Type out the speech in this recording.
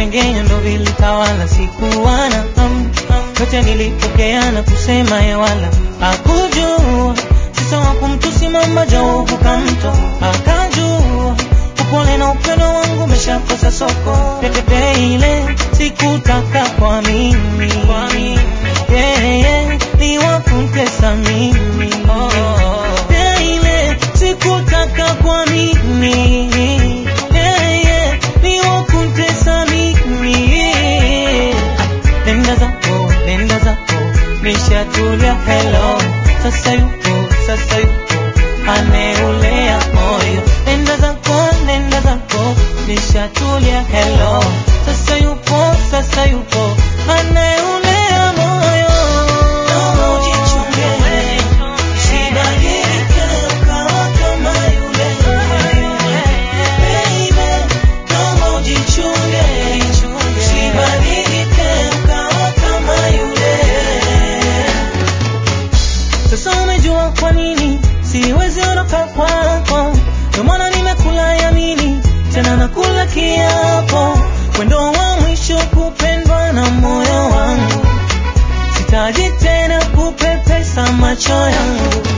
visengenya ndo vilitawala, sikuwana am, yote nilipokea na kusema ye wala hakujua sisa wa kumtusi mama jauvuka mto akajua upole na upendo wangu umeshakosa soko pepepe ile sikutaka kwa mimi yeah, yeah, ni wakuntesa mimi yeah, ile sikutaka kwa mimi yeah, yeah, ni wakuntesa mimi nenda zako nenda zako nishatulia hello sasa yupo sasa yupo aneulea moyo nenda zako nenda zako nishatulia hello sasa yupo sasa yupo aneulea moyo Naomba ujichunge, usibadilike ukawa kama yule. Baby, naomba ujichunge, usibadilike ukawa kama yule. Sasa umejua kwa nini siwezi ondoka kwako, ndio maana nimekula yamini tena nakula kiapo, wendo wa mwisho kupendwa na moyo wangu, sitaji tena kupepesa macho yangu